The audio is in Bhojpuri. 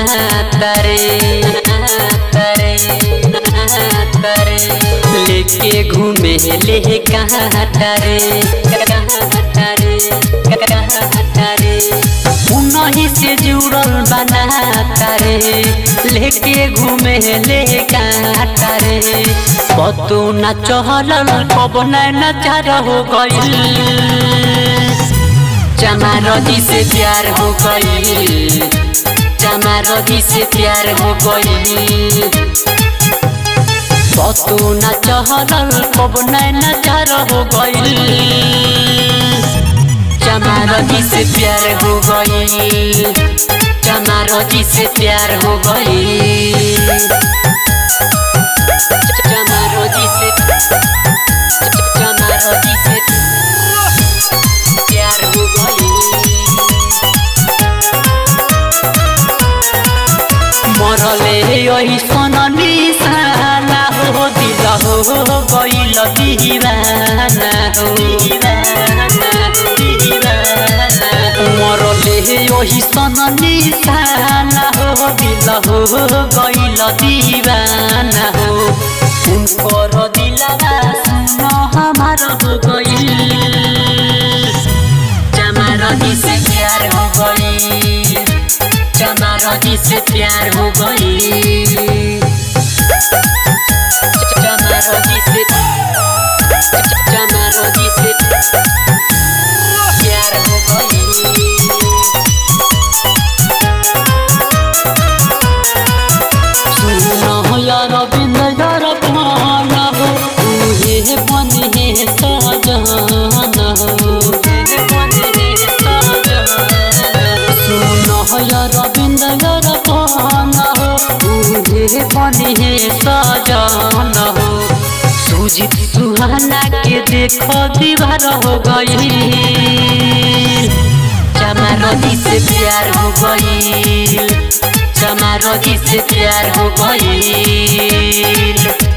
तरे तरे तरे लेके घूमे ले कहाँ तरे कहाँ तरे कहाँ तरे उन्हीं से जुड़ल बना तारे लेके घूमे ले तारे पतो न चहल कब न चार हो गईल चमारदी से प्यार हो गईल चमारदी से प्यार हो गईल पतो न चहल कब न चार हो गईल चमारदी से प्यार हो गई चमारदी से प्यार हो गई चमारदी से चमारदी से प्यार हो गई मरले यही सन निशाना हो दिल हो गईल दीवाना हो दीवाना दीवाना मरले यही सन निशाना हो दिल हो गईल दीवाना हो उनकर दिलवा सुन हमार हो गईल चमारदी से प्यार हो गई चमारदी से प्यार हो गई चमारदी से चमारदी से प्यार हो गई सुनो यार बिंद यार पाना हो तुझे बने सजना हो सुनो यार बिंद यार पाना हो तुझे बने सजना हो सुजित सुहाना के देखो दीवार हो गई चमारदी से प्यार हो गई चमारदी से प्यार हो गई